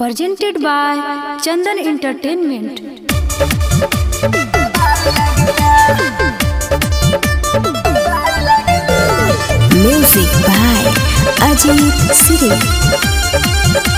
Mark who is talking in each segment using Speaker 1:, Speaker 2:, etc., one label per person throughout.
Speaker 1: presented by Chandan Entertainment.
Speaker 2: Music by Ajit Siri.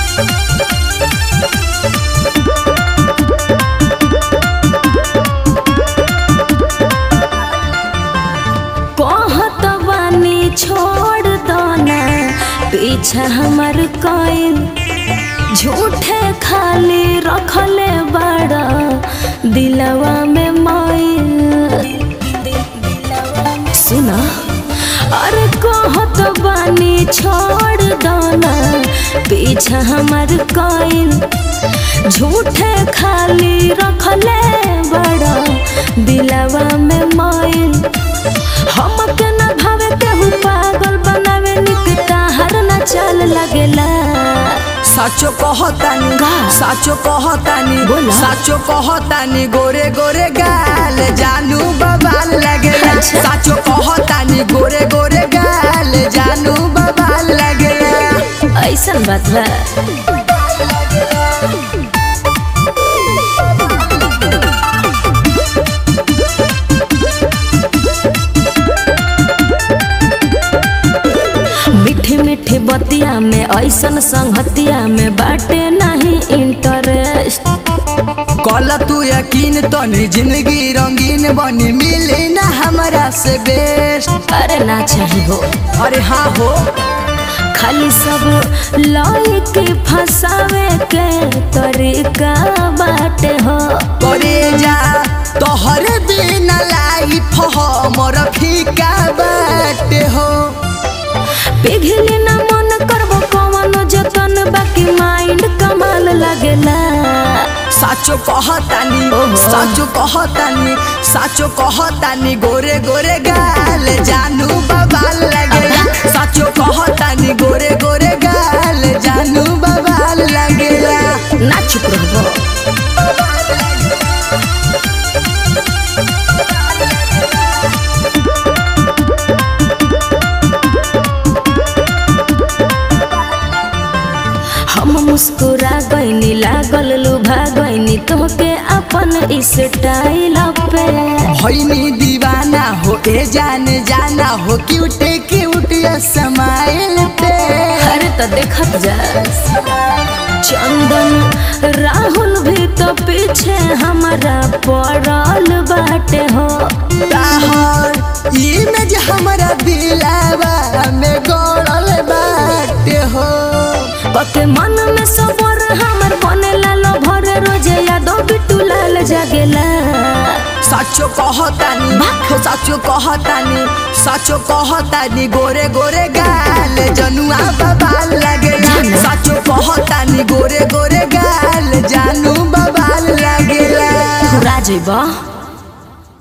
Speaker 2: कहत बानी छोड़ दो ना पीछा हमर कोई झूठे खाली रखले बड़ा दिलवा में माइल सुना अरे कहत बानी छोड़ दो ना पीछा हमर कोई झूठे खाली रखले बड़ा दिलवा में माइल हमके न भावे केहू पागल बनावे निकता हर न चल लगेला
Speaker 3: साचो कहतानी
Speaker 2: का?
Speaker 3: साचो कहतानी
Speaker 2: बोला।
Speaker 3: साचो कहतानी गोरे गोरे गाल जानू बबाल लगेला
Speaker 2: अच्छा।
Speaker 3: साचो कहतानी गोरे गोरे गाल जानू बबाल लगेला
Speaker 2: ऐसन बात बा मीठी मीठी बतिया में ऐसन संगतिया में बाटे नहीं इंटरेस्ट
Speaker 3: कल तू यकीन तनी जिंदगी रंगीन बनी मिली ना हमरा से बेस्ट
Speaker 2: अरे ना चाहिए हो
Speaker 3: अरे हाँ हो
Speaker 2: खाली सब लाई के फसावे के तरीका बाटे हो
Speaker 3: करे जा तोहरे बिना लाइफ हमर फीका बाटे हो
Speaker 2: पिघली ना मन करबो कवनो जतन बाकी माइंड कमाल लगेला
Speaker 3: साचो कहतानी
Speaker 2: ओहो।
Speaker 3: साचो कहतानी साचो कहतानी गोरे गोरे गाल जानू बबाल लगेला साचो कहतानी गोरे गोरे गाल जानू बबाल लगेला
Speaker 2: ना चुप रहबो हम मुस्कुरा गईनी लागल लुभा गईनी तोहके अपन स्टाइल पे
Speaker 3: होइनी दीवाना हो ए जान जाना हो क्यूट क्यूट स्माइल पे
Speaker 2: अरे तो देखत जा चंदन राहुल भी तो पीछे हमारा पड़ल बाटे हो
Speaker 3: ताहर इमेज हमरा दिलावा में गड़ल बाटे हो
Speaker 2: पके मन में सबर हमर बनेला लो भरे रोजे यादो बिटू लाल जागेला
Speaker 3: साचो कहतानी हो साचो कहतानी साचो कहतानी गोरे गोरे गाल जनुआ बबाल लगेला
Speaker 2: जाना।
Speaker 3: साचो कहतानी गोरे गोरे गाल जानू बबाल लगेला
Speaker 2: राजेबा